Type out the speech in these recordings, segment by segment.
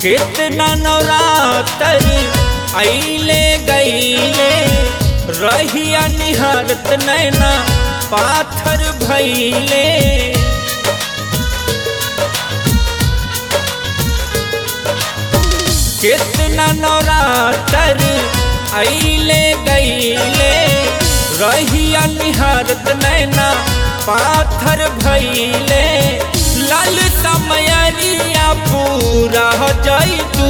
कितना नवरातर आइले गईले रहिया निहारत नैना पाथर भैले कितना नवरातर आइले गईले रहिया निहारत नैना पाथर भैले लाल समयरिया पूरा जाई तू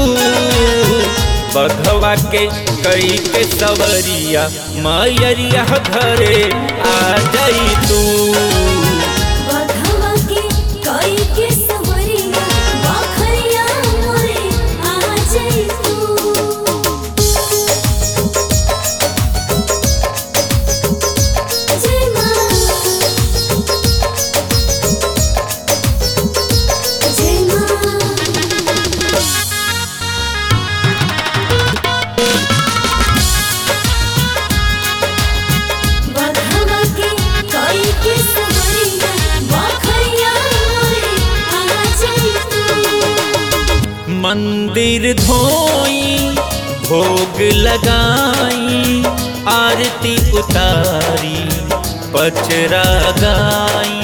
बघवा के कई के सवरिया मयरिया घरे आ जाई तू बघवा के कई के सवरिया बाखरिया मोरे आ जाई तू जय मां जय मां बघवा के कई के सवरिया बाखरिया मोरे आ जाई तू मंदिर धोई भोग लगाई आरती उतारी पचरा गाई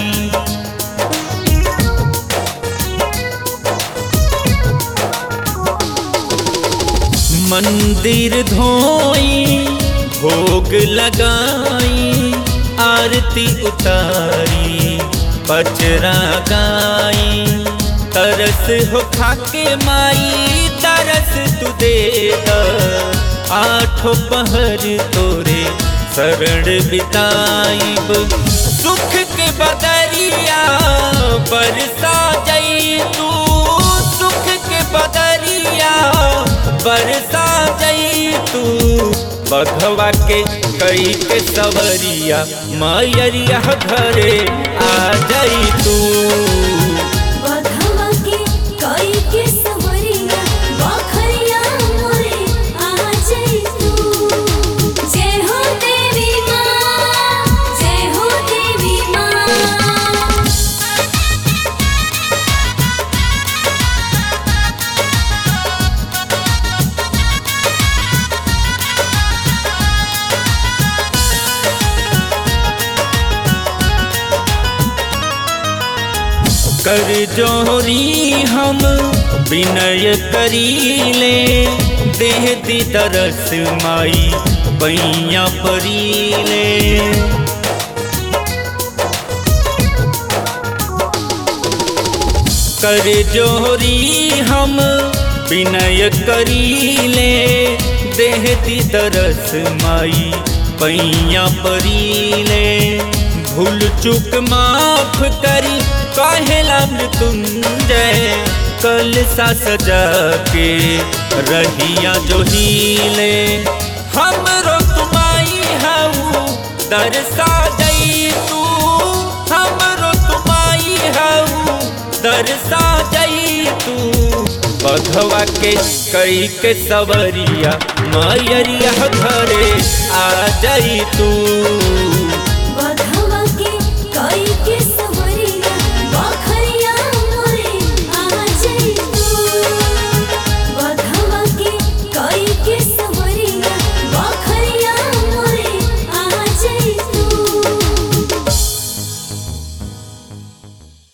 मंदिर धोई भोग लगाई आरती उतारी पचरा गाई तरस हो खाके माई तरस तू दे द आठों पहर तोरे शरण बिताइब सुख के बदरिया बरसा जई तू सुख के बदरिया बरसा जई तू बघवा के कई के सवरिया मयरिया घरे आ जई तू बघवा के कई के सवरिया बाखरिया मोरे आ जाई तू जय हो देवी मां जय हो देवी मां कर जोरी हम विनय करीले देह दी तरस माई पैया परीले कर जोरी हम विनय करीले देह दी तरस माई पैया परीले भूल चूक माफ करी काहेला मृत्युंजय कल सा सजा के रहिया जो हीले हमरो तुमाई हऊ दरसा जई तू हमरो तुमाई हऊ दरसा जई तू बघवा के कई के सवरिया मयरिया घरे आ जई तू